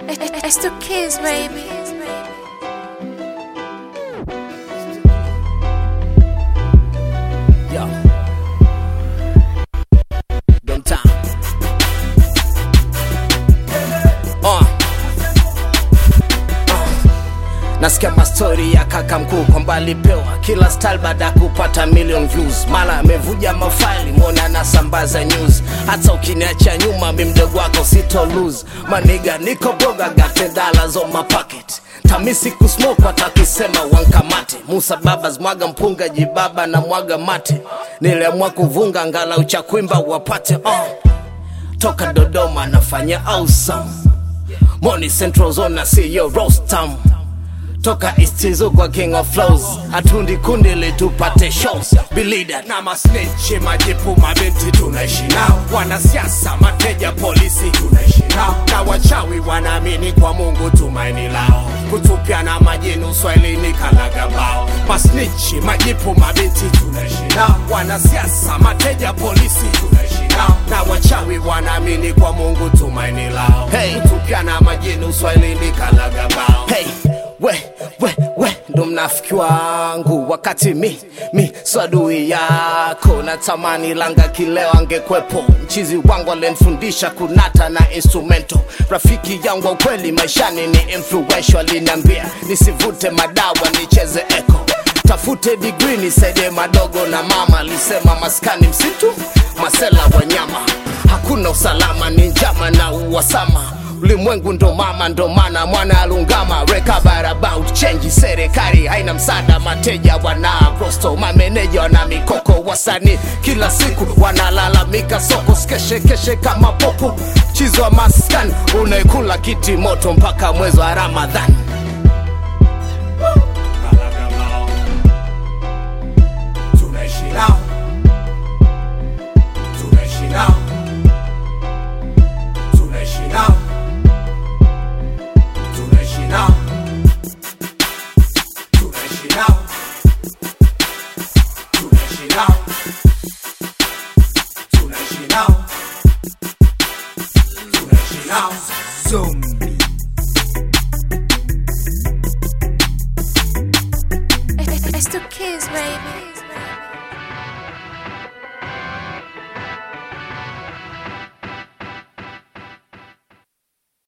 It's the kids, baby. Yo. Dom time. Uh. nasikia mastori ya kaka mkuu kwamba alipewa kila style baada ya kupata million views mara amevuja mafaili mwona anasambaza news hata ukiniacha nyuma mi mdogo wako sito lose maniga niko broga got ten dollars on my pocket tamisi kusmoke watakisema wankamate musa babas mwaga mpunga jibaba na mwaga mate niliamua kuvunga ngalau cha kuimba wapate uh. toka dodoma nafanya awesome Money Central Zone na CEO Rostam toka East kwa King of Flows hatundi kundi litupate shows bilida na masnechi majipu mabinti tunaishi nao wanasiasa mateja polisi tunaishi nao na wachawi wanaamini kwa mungu tumaini lao kutupia na majini uswahilini kalagabao masnichi majipu mabinti tunaishi nao wanasiasa mateja polisi tunaishi nao na wachawi wanaamini kwa mungu tumaini lao Hey. kutupia na majini uswahilini kalagabao hey, we we we ndo mnafiki wangu wakati mi mi swadui yako natamani langa kileo angekwepo mchizi wangu alenfundisha kunata na instrumento rafiki yangu wa ukweli maishani ni influential aliniambia nisivute madawa nicheze echo tafute digri nisaidie madogo na mama alisema maskani msitu masela wanyama hakuna usalama ni njama na uwasama ulimwengu ndo mama ndo mana mwana alungama recover about change serikali haina msaada mateja wana prosto mameneja wana mikoko wasanii kila siku wanalalamika soko skeshekeshe kama popo chizo wa maskani unaekula kiti moto mpaka mwezi wa ramadhani Kalagabao. tunaishi nao tunaishi nao tunaishi nao tunaishi nao tunaishi nao tunaishi nao tunaishi nao tunaishi nao zombie It's the kids, baby.